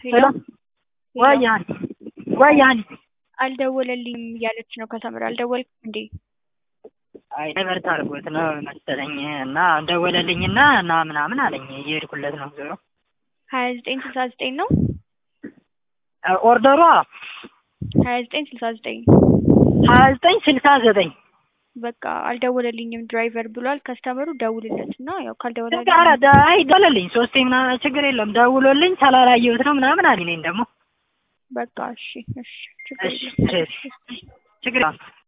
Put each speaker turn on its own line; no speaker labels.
ሄሎ
ወይ ያን ወይ ያን
አልደወለልኝም እያለች ነው ከሰምር አልደወልክም እንዴ?
አይ ዳይቨርት አድርጎት ነው መሰለኝ እና ደወለልኝና እና ምናምን አለኝ እየሄድኩለት ነው ዞሮ
ሀያ ዘጠኝ ስልሳ ዘጠኝ ነው
ኦርደሯ
ሀያ ዘጠኝ ስልሳ ዘጠኝ
ሀያ ዘጠኝ ስልሳ ዘጠኝ
በቃ አልደወለልኝም ድራይቨር ብሏል። ከስተመሩ ደውልለት እና ያው ካልደወለልኝ
ኧረ አይ ደወለልኝ ሶስቴ ምናምን ችግር የለም ደውሎልኝ ሳላላየሁት ነው ምናምን አለኝ እኔን ደግሞ
በቃ እሺ እሺ ችግር
እሺ
የለም
እሺ ችግር የለም